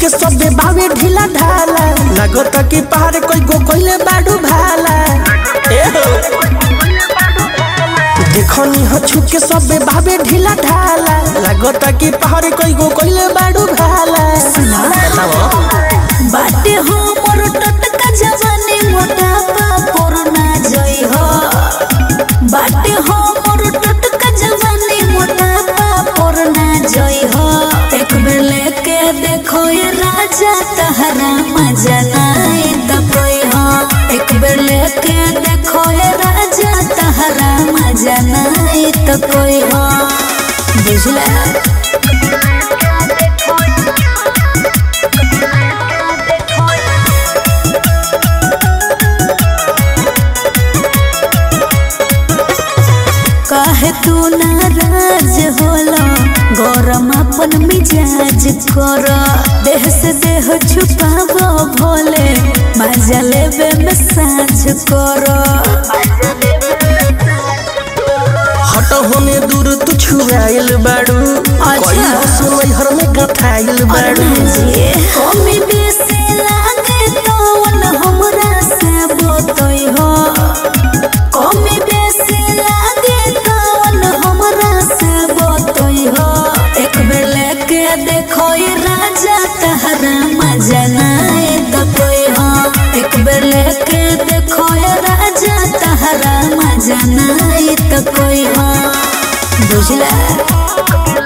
छुके सबे बावे ढीला ढाला लागत कि पहाड़ कोई गो कोइले बाडू भाला ए हो देखनी ह छुके सबे बावे ढीला ढाला लागत कि पहाड़ कोई गो कोइले बाडू भाला बताओ बाटे हो मोर टटका जवानी मोटापा कोरोना जई हो बाटे हो मोर टटका जवानी मोटापा कोरोना जई हो एक बेर लेके देखो ये राजा तहरा मजा नाई त कोई हो एक बेर लेके देखो ये राजा तहरा मजा नाई त कोई हो बुझला काहे तू नाराज होला गरम अपन मिजाज कर देह से देह छुपावो भोले मजा लेवे में साझ कर हट होने दूर तू छुआइल बाडू कोई सुनई हर में गथाइल बाडू कमी बेसी लागे तवन हमरा से बोतई हो कमी बेसी लागे तवन हमरा से बोतई हो एक बेर लेके देखो ये राजा तहरा मजा नाई त कोई हो एक बेर लेके देखो ये राजा तहरा मजा नाई त कोई हो बुझला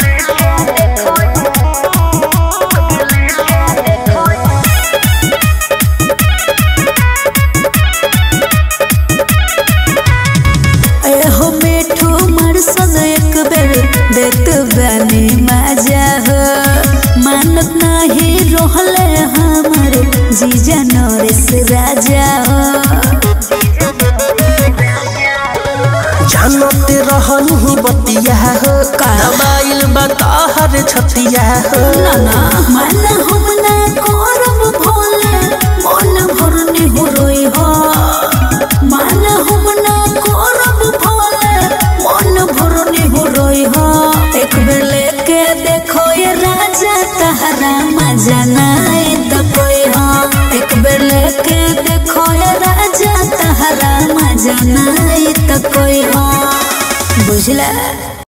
एहो मिठू मरसन एक बेर देत बानी मजा हो मानत नाही रोहले हमर जीजा नरेश राजा हो जानते रहनी बतिया हो दबाइल बताहर छतिया हो नाना मन हम ना करब भोले मन भरनी हो रोई हो मन हम ना करब भोले मन भरनी हो रोई हो एक बेर लेके देखो ये राजा तहरा मजा नाई त कोई हो एक बेर लेके देखो ये राजा तहरा मजा नाई त कोई हो बुझला